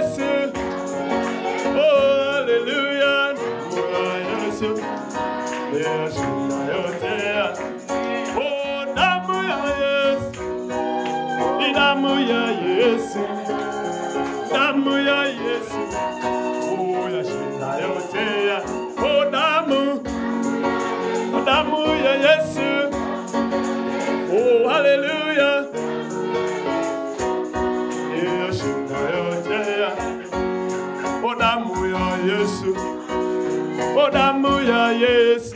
Yesu. Oh, haleluya. Damu ya Yesu. Yashinda yote. Oh, damu ya Yesu. Ni damu ya Yesu. Damu ya Yesu. Oh, yashinda yote. Oh, damu. Oh, damu ya Yesu. Oh, haleluya. Yashinda yote. Oh, damu ya Yesu. Oh, damu ya Yesu.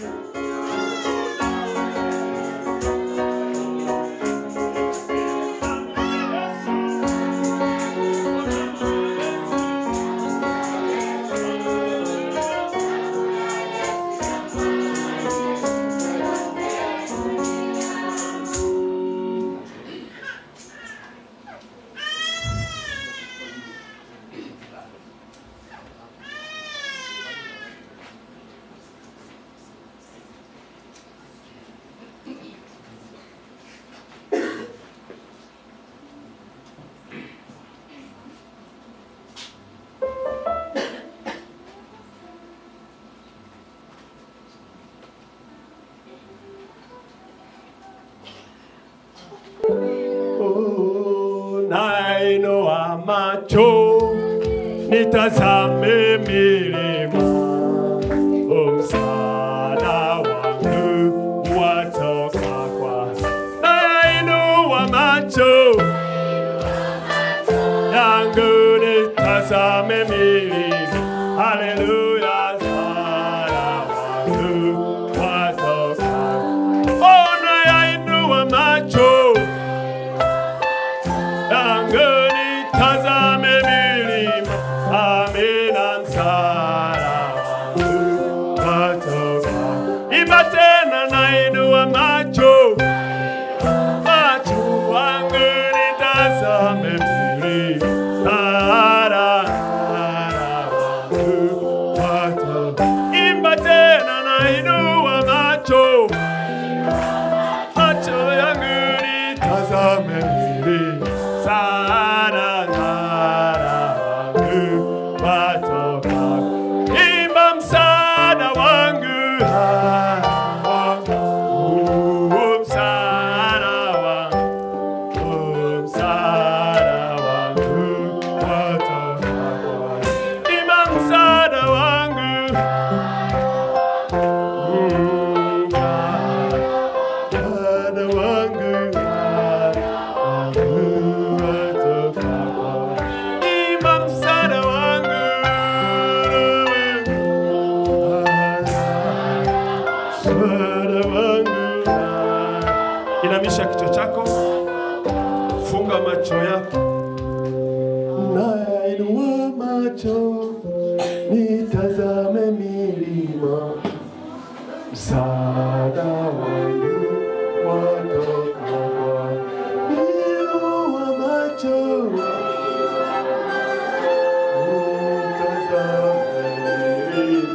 Oh, nainua macho nitazame milima, Oh, msaada wangu watoka kwa. Nainua macho yangu nitazame milima, haleluya, msaada wangu watoka. Oh, nainua macho yangu nitazame milima, amina, msaada wangu watoka. Imba tena, nainua macho macho wangu nitazame milima, msaada wangu watoka. Imba tena, nainua macho macho yangu nitazame milima, msaada wangu watoka. Imba msaada wangu, wangu, msaada wangu, msaada wangu watoka. Imba msaada wangu, mm, Bwana wangu, wangu watoka kwa. Imba msaada wangu, msaada wangu. Inamisha kichwa chako, funga macho yako, nainua macho nitazame milima msaada wangu watoka kwa Inua macho utazame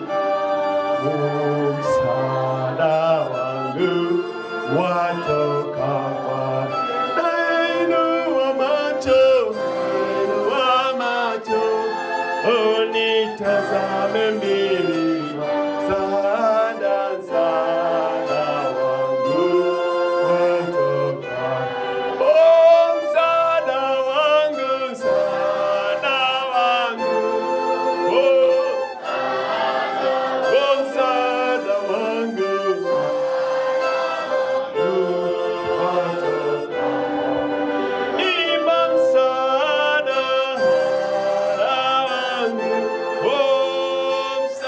msaada wangu watoka kwa Nainua macho, nainua macho, oh, nitazame milima, msaada, msaada wangu watoka. Oh, msaada wangu, msaada wangu, oh, oh, msaada wangu watoka. Imba msaada wangu, oh,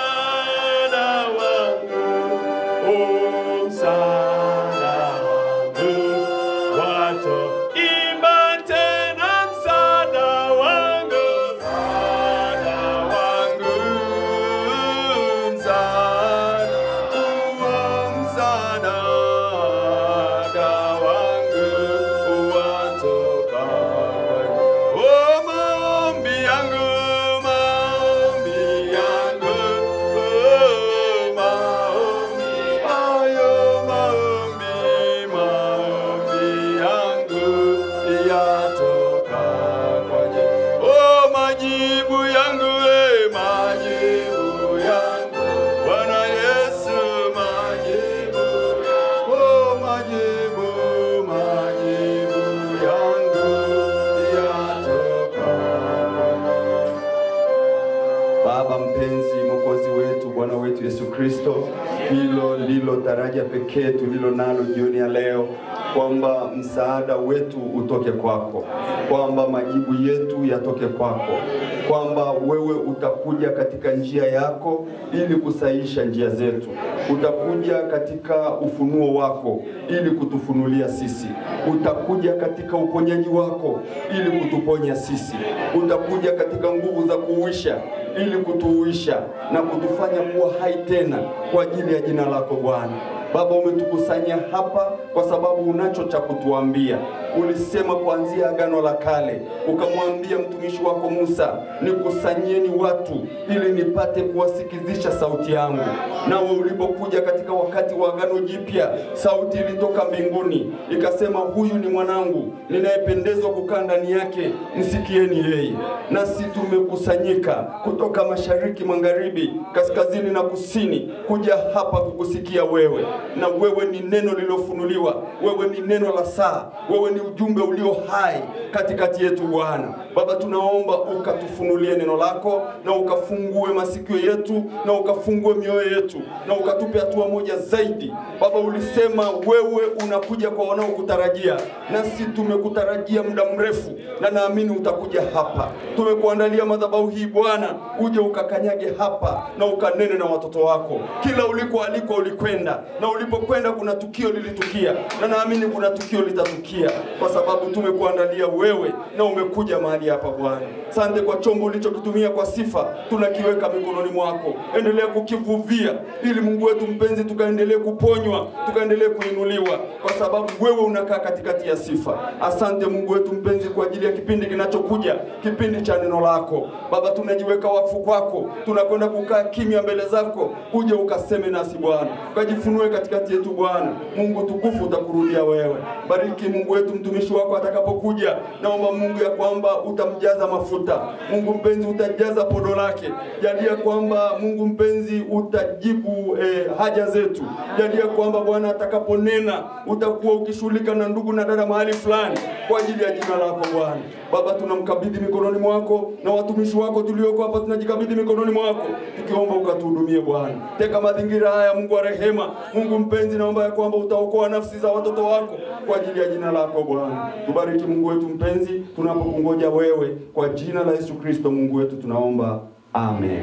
mpenzi, Mwokozi wetu, Bwana wetu Yesu Kristo, hilo ndilo daraja pekee tulilo nalo jioni ya leo, kwamba msaada wetu utoke kwako, kwamba majibu yetu yatoke kwako, kwamba wewe utakuja katika njia yako ili kusahisha njia zetu, utakuja katika ufunuo wako ili kutufunulia sisi, utakuja katika uponyaji wako ili kutuponya sisi, utakuja katika nguvu za kuuisha ili kutuuisha na kutufanya kuwa hai tena kwa ajili ya jina lako Bwana. Baba, umetukusanya hapa kwa sababu unacho cha kutuambia. Ulisema kuanzia Agano la Kale, ukamwambia mtumishi wako Musa, nikusanyeni watu ili nipate kuwasikizisha sauti yangu. Nawe ulipokuja katika wakati wa Agano Jipya, sauti ilitoka mbinguni ikasema, huyu ni mwanangu ninayependezwa kukaa ndani yake, msikieni yeye. Nasi tumekusanyika kutoka mashariki, magharibi, kaskazini na kusini kuja hapa kukusikia wewe, na wewe ni neno lililofunuliwa, wewe ni neno la saa, wewe ni ujumbe ulio hai katikati yetu Bwana. Baba, tunaomba ukatufunulie neno lako na ukafungue masikio yetu na ukafungue mioyo yetu na ukatupe hatua moja zaidi. Baba, ulisema wewe unakuja kwa wanaokutarajia, nasi tumekutarajia muda mrefu, na naamini utakuja hapa. Tumekuandalia madhabahu hii Bwana, uje ukakanyage hapa na ukanene na watoto wako. Kila uliko aliko ulikwenda, na ulipokwenda kuna tukio lilitukia, na naamini kuna tukio litatukia, kwa sababu tumekuandalia wewe na umekuja mahali hapa Bwana. Sante kwa chombo ulichokitumia kwa sifa, tunakiweka mikononi mwako. Endelea kukivuvia, ili Mungu wetu mpenzi, tukaendelee kuponywa, tukaendelee kuinuliwa, kwa sababu wewe unakaa katikati ya sifa. Asante Mungu wetu mpenzi, kwa ajili ya kipindi kinachokuja, kipindi cha neno lako Baba, tunajiweka wakfu kwako, tunakwenda kukaa kimya mbele zako, uje ukaseme nasi Bwana, ukajifunue katikati yetu Bwana. Mungu tukufu, utakurudia wewe. Bariki Mungu wetu mtumishi wako atakapokuja, naomba Mungu ya kwamba utamjaza mafuta. Mungu mpenzi, utajaza podo lake. Jalia kwamba Mungu mpenzi utajibu eh, haja zetu. Jalia kwamba Bwana atakaponena utakuwa ukishughulika na ndugu na dada mahali fulani kwa ajili ya jina lako Bwana. Baba, tunamkabidhi mikononi mwako na watumishi wako tulioko hapa, tunajikabidhi mikononi mwako tukiomba ukatuhudumie Bwana. Teka mazingira haya, Mungu wa rehema, Mungu mpenzi, naomba ya kwamba utaokoa nafsi za watoto wako kwa ajili ya jina lako Bwana. Tubariki Mungu wetu mpenzi, tunapokungoja wewe, kwa jina la Yesu Kristo Mungu wetu tunaomba. Amen.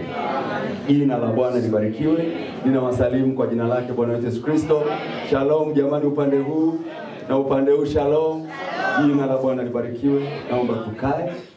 Jina la Bwana libarikiwe. Ninawasalimu kwa jina lake Bwana wetu Yesu Kristo. Shalom jamani, upande huu na upande huu, shalom. Jina la Bwana libarikiwe. Naomba tukae.